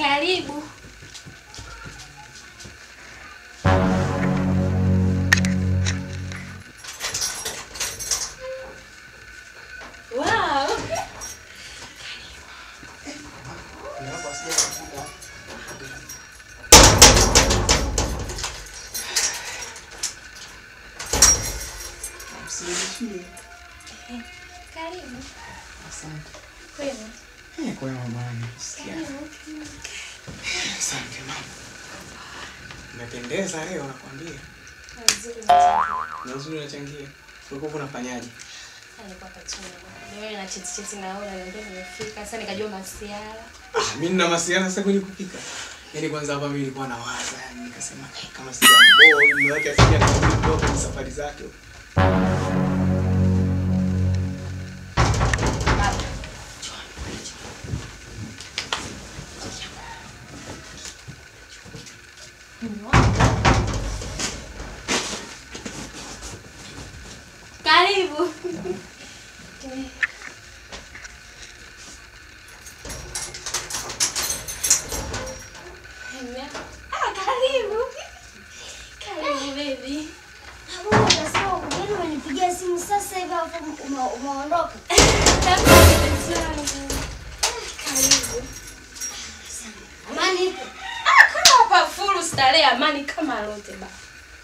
Karibu. Wow. Karibu. Asante. Kwema. Eh, kwema mama. Sikia. Karibu. Asante mama. Umependeza leo nakwambia. Nzuri mzuri. Na uzuri unachangia. Ulikuwa unafanyaje? Alikuwa kachuna. Nimeona na cheti cheti naona ndio nimefika. Sasa nikajua masiara. Ah, mimi nina masiana sasa kwenye kupika. Yaani kwanza hapa mimi nilikuwa nawaza, yani nikasema eh, kama sija boy, mume wake asije akaondoka kwenye safari zake. Karibu. Ah, karibu. Karibu baby. Hapo unasema ugeni umenipigia simu sasa hivi hapo ume- umeondoka. Karibu mpenzi wangu. Karibu. Amani ipo. Ah, kama hapa full starehe amani kama lote ba.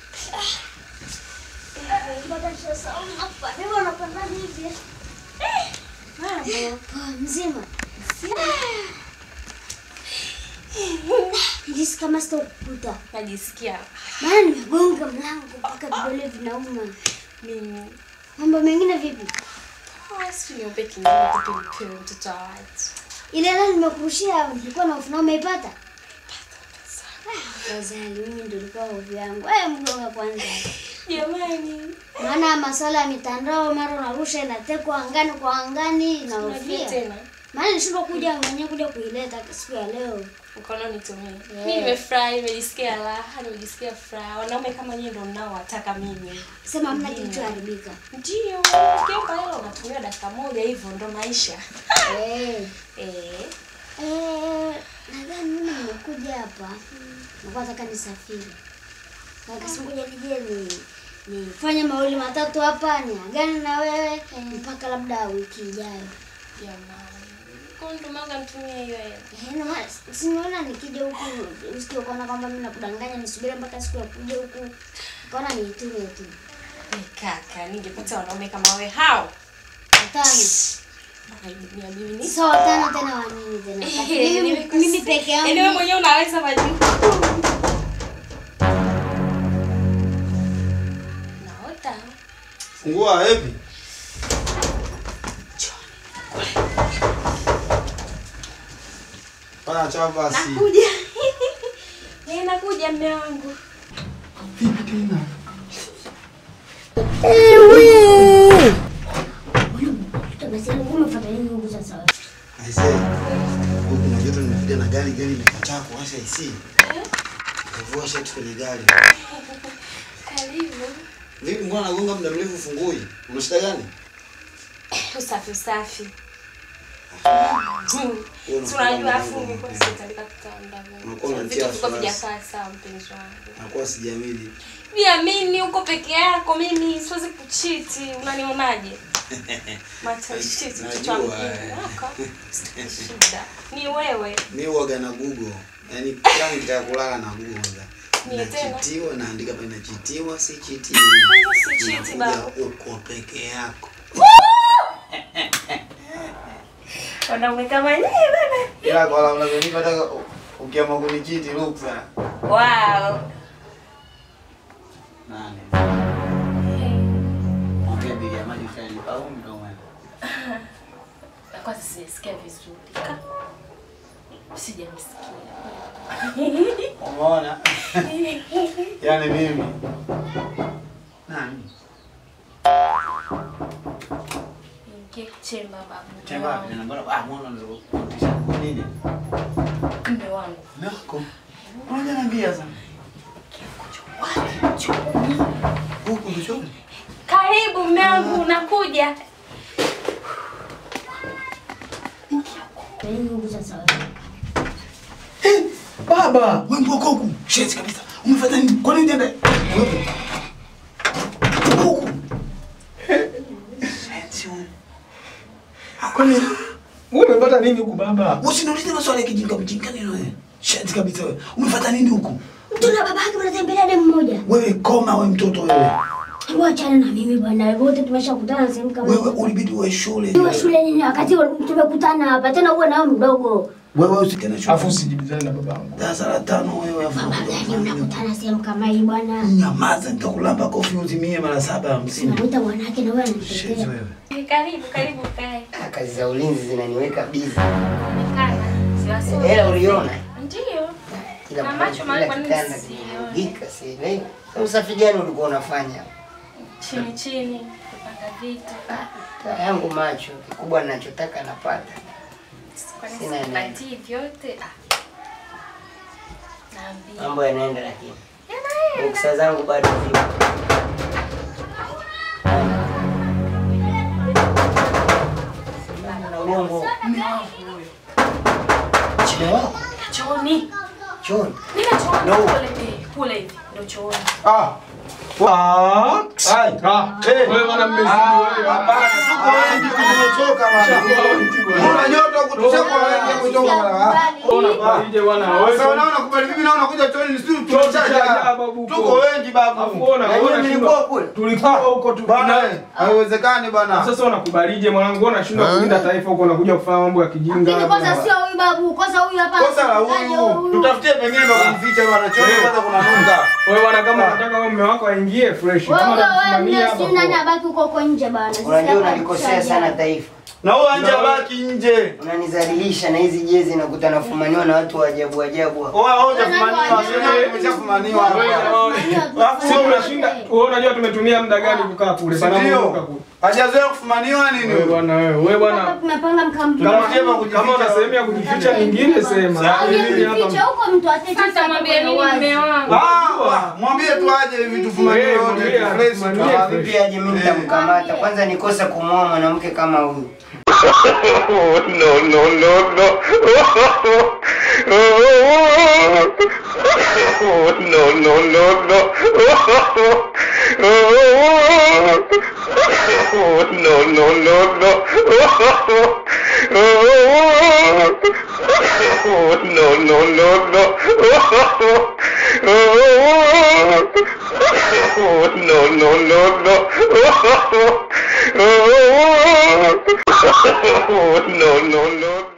Mpaka sasa hapa. Mimi unapandaje hivi? Mambo. Poa mzima. Nilisi kama sitakukuta. Najisikia Maana nimegonga mlango mpaka vidole vinauma. mimi Mambo mengine vipi? Ah, si niombe kinyama kipilipewe mtoto wa watu. Ile leo nimekurushia nilikuwa na hofu na umeipata? Wazali, mimi ndio ilikuwa hofu yangu. Wewe mgonga kwanza. Jamani, Maana masuala ya mitandao mara unarusha inatekwa angani kwa angani na unajua hofia. tena Maana nilishindwa kuja mwenyewe kuja kuileta siku ya leo. mkono nitumie. Yeah. Mimi nimefurahi, nimejisikia raha, nimejisikia furaha. Wanaume kama nyinyi ndio mnaowataka mimi. Sema hamna kilichoharibika. Ndio, ukiomba hela unatumia dakika moja hivyo ndo maisha. Eh. Eh, Eh, nadhani mimi nimekuja hapa. Nilikuwa nataka nisafiri. Nikasema ngoja nije ni nifanye mawili matatu hapa niagane na wewe mpaka labda wiki ijayo. jamani. Kwa ndo maana nitumie hiyo hela. Eh, na maana simeona nikija huku usikie ukaona kwamba mimi nakudanganya nisubiri mpaka siku ya kuja huku. Ukaona niitume tu. Eh, kaka, ningepata wanaume kama wewe hao. Watano. Aidia mimi ni Sasa watano tena wa nini tena? Mimi mimi peke Yaani wewe yangu. mwenyewe unaweza majibu. Naota. Fungua hepi. Fanya chapa basi. Nakuja. Eh, nakuja mme wangu. Vipi tena? Basi umefuata nini huku sasa? Aise. Huku kuna joto nimekuja na gari gari imekataa kuwasha AC. Kavua shati kwenye gari. Karibu. Vipi mbona nagonga muda mrefu fungui? Una shida gani? Usafi usafi. Wewe Si unakuwa unajua mdogo. afu nilikuwa sitandika kitanda. Unakuwa unatia Vitu viko wasiwasi. vijakaa sawa mpenzi wangu. Nakuwa sijamili. Viamini uko peke yako, mimi siwezi kuchiti. Unanionaje? Matashiti Najua, mtoto wangu. eh. Wako. Shida. Ni wewe. Mi huwaga na Google. Yaani kila nikitaka kulala na Google. Mie tena. Nachitiwa naandika pale nachitiwa si chitiwi. Si chiti Unakuja baba. uko peke yako. Wanaume kama nyinyi bana. Ila kwa la unavyonipa hata ukiamua kunichiti ruksa. Wow. Nani? Mwambie bili ya maji fulani au mdomo. Kwanza sijasikia vizuri. Ka- Sijamsikia. Umeona? Yaani mimi. Nani? Ingie chemba babu. Chemba wapi? Na mbona ah mbona ndio kutisha kwa nini? Mume wangu. Nako. Mbona niambia sana? Huku mchoni. Karibu mume wangu, nakuja. Kwa nini huku sasa? baba. Wewe mbwa huku. Shit kabisa. Umefuata nini? Kwa nini unaenda? Wewe. Huku. Shit. Kwani wewe umepata nini huku baba? Usiniulize maswali ya kijinga mjinga nini wewe? Shit kabisa wewe. Umefuata nini huku? Mtu na babake wanatembelea demu mmoja. Wewe koma wewe mtoto wewe. Hebu achana na mimi bwana. Wote tumeshakutana sehemu kama Wewe hiyo. ulibidi uwe shule. Niwe shule nini wakati tumekutana hapa tena uwe nao mdogo. Wewe usikane shule. Afu usijibizane na babangu. Darasa la tano wewe afu. Baba gani unakutana sehemu kama hii bwana? Nyamaza nitakulamba kofi uzimie mara saba hamsini. Unamwita bwanake na wewe Shit ananitetea. wewe. Karibu, karibu kae. Ah, kazi za ulinzi zinaniweka busy. Kana. Siwasomi. Hela uliona? Ndio. Kila Na mmoja, macho kila mahali kwa nini kitanda sioni? kimeandika, sielewi. Sasa Usafi gani ulikuwa unafanya? Chini chini kupanga vitu. Taa yangu macho, kikubwa ninachotaka napata. Kwa nini Sina neno. sipatii vyote? Ah. Naambia. Mambo yanaenda lakini. Yanaenda. Boksa zangu bado zipo. Na uongo. Chini wako? Chooni. Chooni. Nina chooni No. kule eh, kule hivi. Ndio chooni. Ah. Ah. Ai. Ah. Eh. Wewe bwana mmezidi Ah, wewe. hapana, tuko wengi tumechoka bwana. Una nyoto kutusema wengi kutoka bwana. Unakuja bwana Sasa wewe. unaona kubali vipi na unakuja choni ni sisi Choo cha tumechaja. babu. Tuko wengi Afu babu. ona Na nyinyi ona mlikuwa shindwa. kule? Tulikuwa huko tu. Bwana, haiwezekani bwana. Sasa unakubalije mwanangu? Wewe unashindwa kulinda taifa huko unakuja kufanya mambo ya kijinga. Lakini kosa sio huyu babu, kosa huyu hapa. Kosa la huyu. Tutafutie pengine pa kumficha bwana. Choni kwanza kuna nunga. Wewe bwana kama unataka wewe mume wako aingie fresh. Wewe Kama wewe anakusimamia wewe hapa. si nani abaki huko huko nje bwana. Sisi Unajua hapa unalikosea tushaje. sana taifa. Na huyo anje baki nje. Unanizalilisha na hizi jezi nakuta nafumaniwa na watu wa ajabu ajabu. hapa. Oa hoja fumaniwa. Sio tumeshafumaniwa. Sisi tunashinda. Wewe unajua tumetumia muda gani kukaa kule? Bana Ndio. Mungu kule. Hajazoea kufumaniwa nini? Wewe bwana wewe. Wewe bwana. Hapa tumepanga mkamtu. Kama Tunafikia pa kujificha. kama una sehemu ya kujificha nyingine sema. Sawa. Mimi hapa. Ficha huko mtu atete. Sasa mwambie nini mume wangu? Ah, mwambie tu aje hivi tufumaniwe Eh, wote. mwambie, Fresh tu. tufumanie. Ah, Vipi aje mimi nitamkamata? Kwanza nikosa kumwoa mwanamke kama huyu. Oh, no, no, no, no. Oh, no, no, no, no. Oh, no, no, no, no. Oh, no, no, no, no. Oh, no, no, no, no. Oh, no, no, no.